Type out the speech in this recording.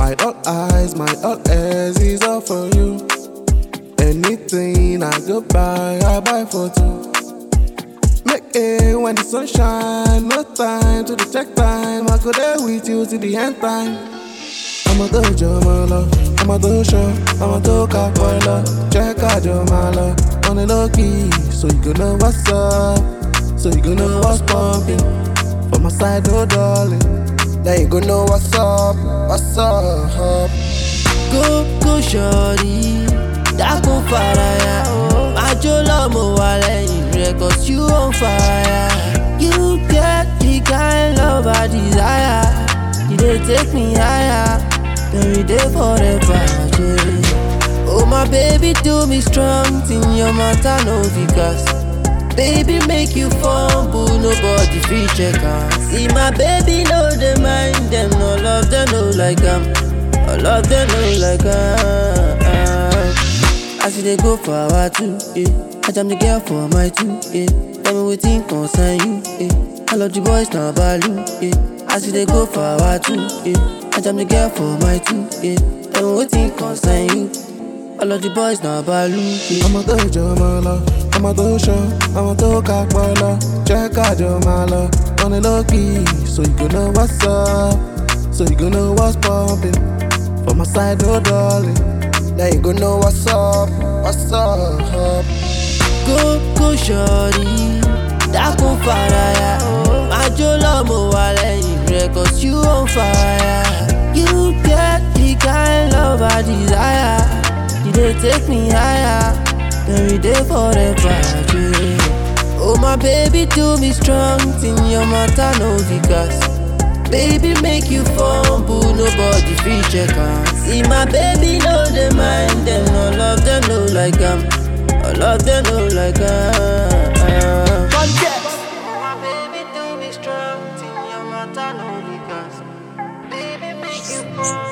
My all eyes, my all ears is all for you. Anything I go buy, I buy for two. Make it when the sun shine, no time to the check time. I go there with you till the end time. I'ma do your love, I'ma do show, I'ma do capoeira. Check out your mala on the low key, so you gonna know what's up, so you gonna know what's pumping. For my side, no darling, now you gonna know what's up, what's up. Go, go, shorty. Dákun faraya. Májò lọ́mọ wà lẹ́yìn rẹ̀ cause you on fire. You get the kind love I desire. You dey take me higher. Every day forever. Yeah. Oh my baby do me strong thing your matter no because. Baby make you fumble, nobody fit check am. See my baby no dey mind them, no love them no like am. All of them know like ah. As you dey go for our two, yeah. I jam the girl for my two, yeah. Tell me wetin concern you, yeah. All of the boys na value, yeah. As you dey go for our two, yeah. I jam the girl for my two, yeah. Tell me wetin concern you. All of the boys na value, yeah. I'ma do your mala, I'ma do show, I'ma do capoeira. Check out your mala on the low key, so you gonna know what's up, so you gonna know what's pumping. For my side, no darling, now you gonna know what's up, what's up. Go, go, shorty. Dákun faraya. Májò lọ́mọ wà lẹ́yìn rẹ̀ cause you on fire. You get the kind love I desire. You dey take me higher. Every day forever. Yeah. Oh my baby do me strong thing your matter no because. Baby make you fumble, nobody fit check am. See my baby no dey mind them, all of them no like am. All of them know like ah. My baby do me strong, thing your matter no because. Baby make you fall.